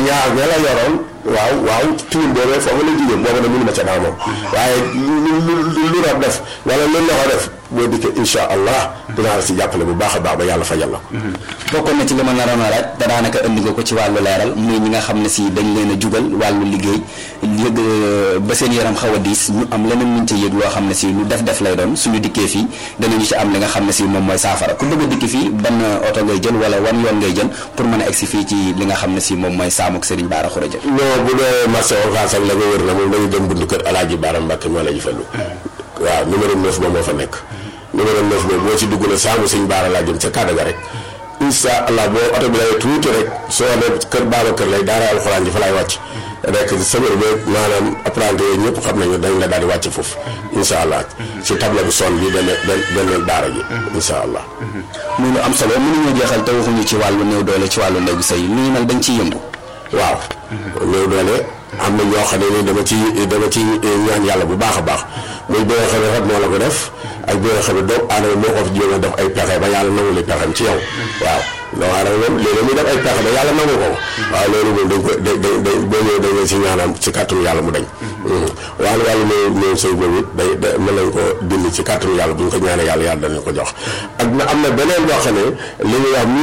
ñaar ña la yoroon waaw waaw tilim boobee foofu la jigéen boobu nag mënu ma ca dara moom waaye lu lu lu rab def wala lu loxo def boo dikkee insha allah dinaa la si jàppale bu baax a baax ba yàlla fajal la bokkoon na ci li ma naroon a laaj te daanaka indi nga ko ci wàllu leeral muy ñi nga xam ne si dañ leen a jugal wàllu liggéey yëg ba seen yaram xaw a diis ñu am leneen muñ ca yëg loo xam ne si lu def def lay doon suñu dikkee fii danañu ci am li nga xam ne si moom mooy saafara ku bëgg a dikki fii ban oto ngay jël wala wan yoon ngay jël pour mën a egsi fii ci li nga xam ne si moom mooy saamuk Serigne Bara Khourédia non bu dee marché Ocass ak la nga wër na moom dañu dem buntu kër Alaaji Baara Mbàkke moo la ji fallu waaw numéro 9 ba moo fa nekk numéro 9 boobu boo ci dugg na saamu sëñ Baara laa jëm ca Kadaga rek incha allah boo oto bi lay tuuti rek soo ne kër baaba kër lay daara alxuraan ji fa lay wàcc rek sëbër ba maanaam apprenti yooyu ñëpp xam nañu dañ la daal di wàcc foofu incha allah ci table bu sol bi benn benn daara ji incha allah muy lu am solo mënuñoo jeexal te waxuñu ci wàllu néew doole ci wàllu néegu sëy lu ñu mel dañ ciy yëngu waaw néew doole am na ñoo xam ne ni dama ci dama ci ñaan yàlla bu baax a baax muy bi nga xam ne rab moo la ko def ak bi nga xam ne doomu aadama moo ko fi jéem a def ay pexe ba yàlla nangu li pexem ci yow waaw doomu aadama moom léegi muy def ay pexe ba yàlla nangu ko waaw loolu moom dañ ko da da da boo ñëwee dañ leen si ñaanam ci kàttanu yàlla mu dañ waaye wàllu néew néew sëy boobu it day da mën nañ ko dindi ci kàttanu yàlla bu ñu ko ñaanee yàlla yàlla danañ ko jox ak na am na beneen boo xam ne li ñuy wax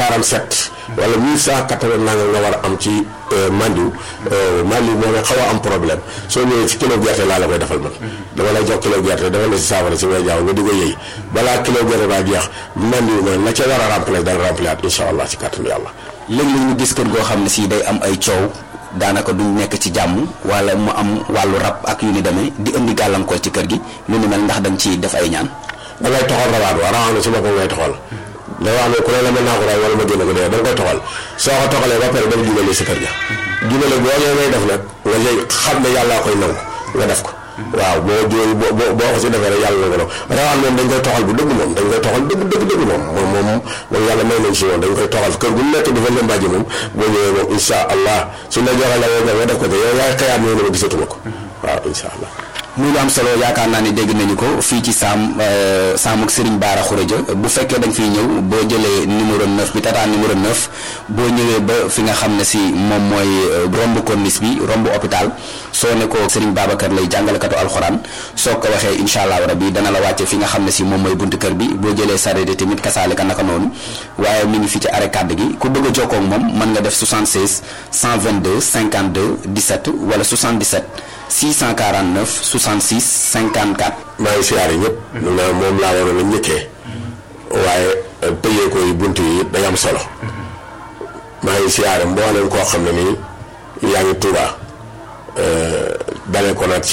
1147 wala 1180 nanga nga war a am ci mandiw mandiw moo ne xaw a am problème soo ñëwee ci kilo gerte laa la koy defal man dama lay jox kilo gerte defal la si saafara si may jaaw nga di ko yëy balaa kilo gerte baa jeex mandiw ma la ca war a remplir dana remplir at incha allah ci kàttanu yàlla léeg-léeg ñu gis kër goo xam ne si day am ay coow daanaka duñ nekk ci jàmm wala mu am wàllu rab ak yu ni demee di indi gàllankoor ci kër gi lu ni mel ndax da nga ciy def ay ñaan da ngay toxal rawaat wa rawaat na si boppam ngay toxal da wax ne ku ne la mën naa ko raay wala ma génn ko dee da nga koy toxal soo ko toxalee ba pare dama jubale si kër ga jubale boo ñëwee ngay def nag nga lay xam ne yàllaa koy nangu nga def ko waaw boo jooy boo boo ko si defee rek yàlla na ko def rawaan moom dañ koy toxal bu dëgg moom dañ koy toxal dëgg dëgg dëgg moom moom moom moom yàlla may nañ si moom dañ koy toxal kër gu nekk dafa lëmbaaji moom boo ñëwee moom insha allah su la joxee la nga def ko te yow yaay xëyaat ñëw ne ma gisatuma ko waaw insha allah muy lu am solo yaakaar naa ni dégg nañu ko fii ci saam saamuk Serigne Bara Khourédia bu fekkee dañ fiy ñëw boo jëlee numéro 9 bi tata numéro 9 boo ñëwee ba fi nga xam ne si moom mooy romb corniche bi romb hôpital soo ne ko Serigne Babacar lay jàngalekatu alxuraan soo ko waxee incha allah rabi dana la wàcce fi nga xam ne si moom mooy buntu kër bi boo jëlee sareet tamit kasaale ka naka noonu waaye mi ngi fi ci arrêt kàdd gi ku bëgg a jokkoo ak moom mën nga def 76 122 52 17 wala 77. 649 66 54. maa ngi siyaare ñëpp. na moom laa waroon a njëkkee. waaye tëjee ko yi bunt yi day am solo. maa ngi siyaare mboolem koo xam ne nii yaa ngi Tuuba dalee ko nag ci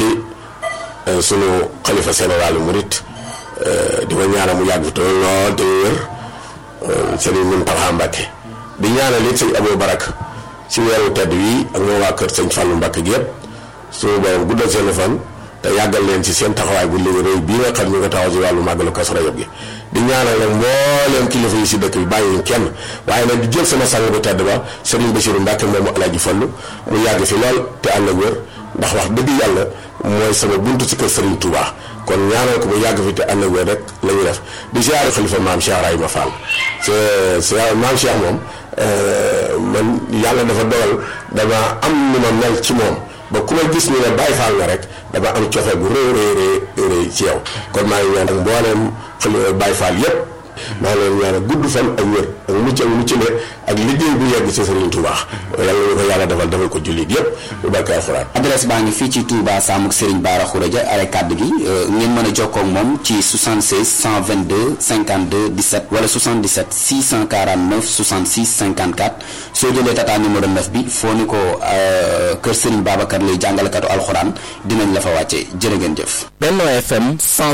sunu xalifa général murit di ko ñaanal mu yàgg te lool te wér Sëriñ Muntaxa Mbàkke di ñaanal it sëñ Abou Barak ci weeru tedd wi ak moom waa kër sëñ Fallou Mbàkke gi yëpp. suñu borom guddal seen fan te yàggal leen ci seen taxawaay bu léegi rëy bii nga xam ñu nga taxaw ci wàllu màggalu Kazu Rajab gi di ñaanal nag mbooleem kilifa yi si dëkk bi bàyyi kenn waaye nag di jël sama sang bu tedd ba Serigne Bassirou Mbacke moomu Alaaji Fallu mu yàgg fi lool te ànd ak wér ndax wax dëgg yàlla mooy sama buntu ci kër Serigne Touba kon ñaanal ko mu yàgg fi te ànd ak wér rek la ñu def di ziare xalifa maam Cheikh Rahima Fall c'est maam Cheikh moom man yàlla dafa dogal dama am nu ma mel ci moom ba ku ma gis ni ne bàyyi faal nga rek dama am cofeel bu rëy rëy rëy ci yow kon maa ngi ñaan ak mbooleem xale bàyyi faal yépp maa ngi leen ñaan ak gudd fan ak wér ak mucc ak mucc le ak liggéey bu yegg ci Serigne Touba yàlla ñu ko yàlla defal defal ko jullit yépp bu barke alxuraan adresse baa ngi fii ci Touba Samuk Serigne Bara Khourédia are kàdd gi ngeen mën a jokkoo ak moom ci 76 122 52 17 wala 77 649 66 54 soo jëlee tata numéro 9 bi foo ni ko kër Serigne Babacar lay jàngalekatu alxuraan dinañ la fa wàcce jërë ngeen jëf. Benno FM